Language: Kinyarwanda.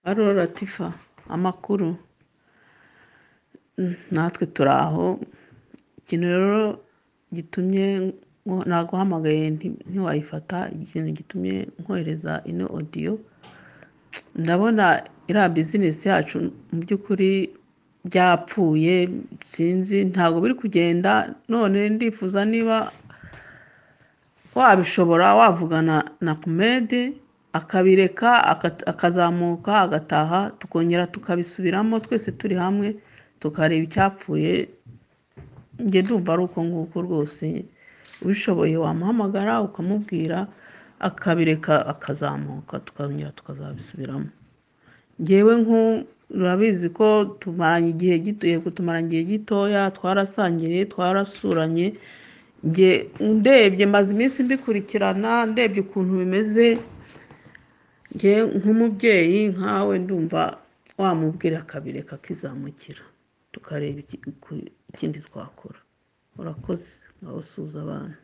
Alo Latifa amakuru natwe turi aho, ikintu rero gitumye naguhamagaye ntiwayifata, ikintu gitumye nkohereza ino odiyo, ndabona iriya bizinesi yacu mu by'ukuri byapfuye sinzi ntabwo biri kugenda, none ndifuza niba wabishobora wavugana na Ahmed akabireka akazamuka agataha tukongera tukabisubiramo twese turi hamwe tukareba icyapfuye, njye ndumva ari uko nguko rwose, ubishoboye wamuhamagara ukamubwira akabireka akazamuka tukongera tukazabisubiramo, njyewe urabizi ko tumaranye igihe gito, yego tumaranye igihe gitoya twarasangiriye, twarasuranye, njye ndebye maze iminsi mbikurikirana ndebye ukuntu bimeze, njye nk'umubyeyi nkawe ndumva wamubwira akabireka akizamukira tukareba ikindi twakora, urakoze ngaho suhuza abana.